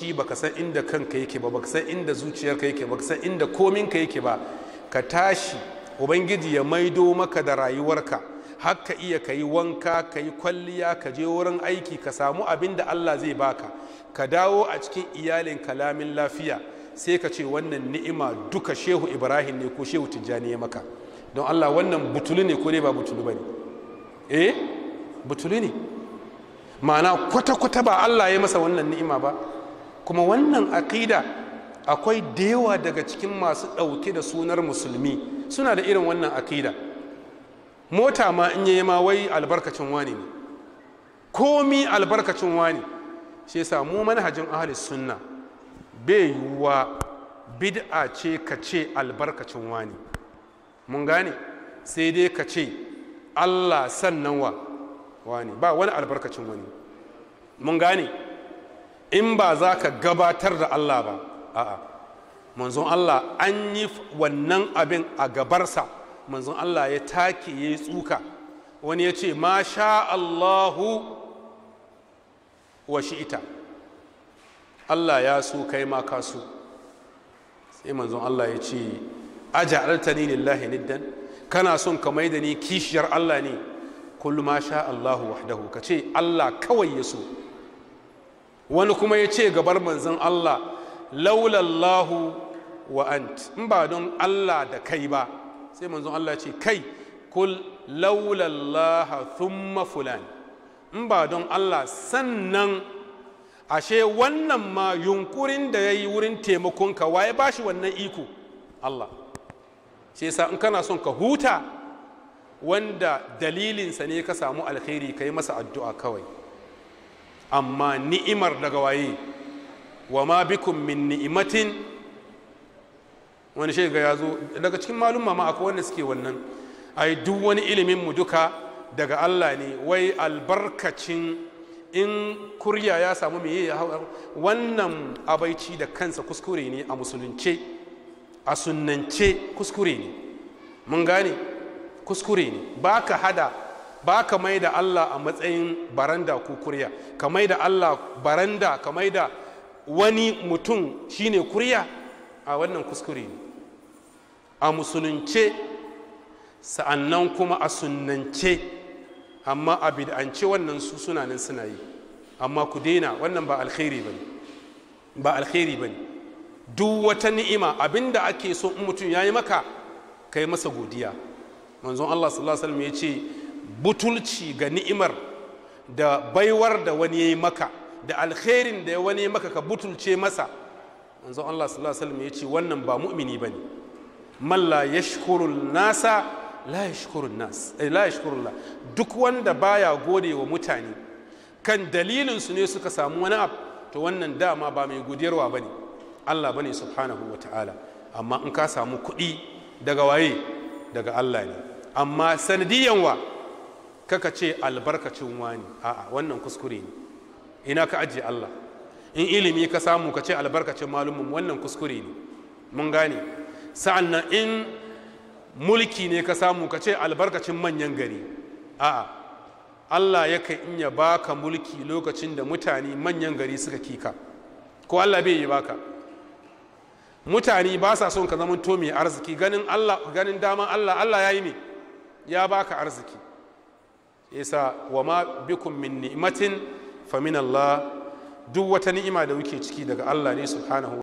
shi baka san inda kanka yake ba baka san inda zuciyarka yake baka san inda kominka yake ba ka tashi ubangiji ya maido maka da rayuwarka har ka iya ka yi wanka ka yi kwalliya ka je wurin aiki ka samu abin da allah zai baka ka dawo a cikin iyalin kalamin lafiya sai ka ce wannan ni'ima duka shehu ibrahim ne ko shehu tijjani ya maka don allah wannan butulu ne ko ne ba butulu ba ne eh butulu ne ma'ana kwata-kwata ba allah ya masa wannan ni'ima ba kuma wannan aƙida akwai da yawa daga cikin masu ɗauke da sunar musulmi suna da irin wannan aƙida mota ma in yi ma wai albarkacin wani ne komi albarkacin wani shi yasa mu manhajin ahli sunna bai yiwuwa bid'a ce ka ce albarkacin wani mun gane sai dai ka ce allah sannan wa wani ba wani albarkacin wani mun gane in ba za ka gabatar da allah ba a'a manzon allah an yi wannan abin a gabarsa manzon allah ya take ya yi tsuka wani ya ce ma sha allahu wa shi'ita Allah ya so kai ma ka so sai manzon Allah ya ce aja'altani lillahi niddan kana son ka mai da ni kishiyar Allah ne kullu ma sha Allahu wahdahu ka ce Allah kawai ya so wani kuma ya ce gabar manzon Allah laula Allahu wa ant in ba don Allah da kai ba sai manzon Allah ya ce kai kul laula Allah thumma fulan in ba don Allah sannan ashe wannan ma yunkurin da ya yi wurin taimakonka waye ba shi wannan iko Allah shi yasa in kana son ka huta wanda dalilinsa ne ka samu alkhairi ka yi masa addu'a kawai amma ni'imar daga waye wa ma bikum min ni'imatin wani shiga ya zo daga cikin malum ma akwai wanda suke wannan ai duk wani ilimin mu duka daga Allah ne wai albarkacin in kurya ya samu meye ya hau wannan abaici da kansa kuskure ne a musulunce a sunnance kuskure ne mun gane kuskure ne ba ka hada ba ka mai da Allah a matsayin baranda ko kurya ka mai da Allah baranda ka mai da wani mutum shine kurya a wannan kuskure ne a musulunce sa'annan kuma a sunnance amma a bid'ance wannan su suna nan suna yi amma ku daina wannan ba alkhairi bane ba alkhairi bane duk wata ni'ima abinda ake so in mutum yayi maka kai masa godiya manzon Allah sallallahu alaihi wasallam ya ce butulci ga ni'imar da baiwar da wani yayi maka da alkhairin da wani maka ka butulce masa manzon Allah sallallahu alaihi wasallam ya ce wannan ba mu'mini bane man la yashkuru nasa la yashkuru nas eh, la yashkuru Allah duk wanda baya gode wa mutane kan dalilin su ne suka samu wani abu to wannan dama ba mai godiyarwa bane Allah bane subhanahu wa ta'ala amma in ka samu kuɗi daga waye daga Allah ne amma sanadiyan wa kaka ce albarkacin wani a'a wannan kuskure ne ina ka ajiye Allah in ilimi ka samu ka ce albarkacin malumin wannan kuskure ne mun gane sa'an nan in mulki ne ka samu ka ce albarkacin manyan gari a'a Allah yakan in ya baka mulki lokacin da mutane manyan gari suka kika ko Allah bai yi baka mutane ba sa son ka zama to mai arziki ganin Allah ganin daman Allah Allah ya yi ne ya baka arziki yasa wa ma bikum min ni'matin fa min Allah duk wata ni'ima da wuke ciki daga Allah ne subhanahu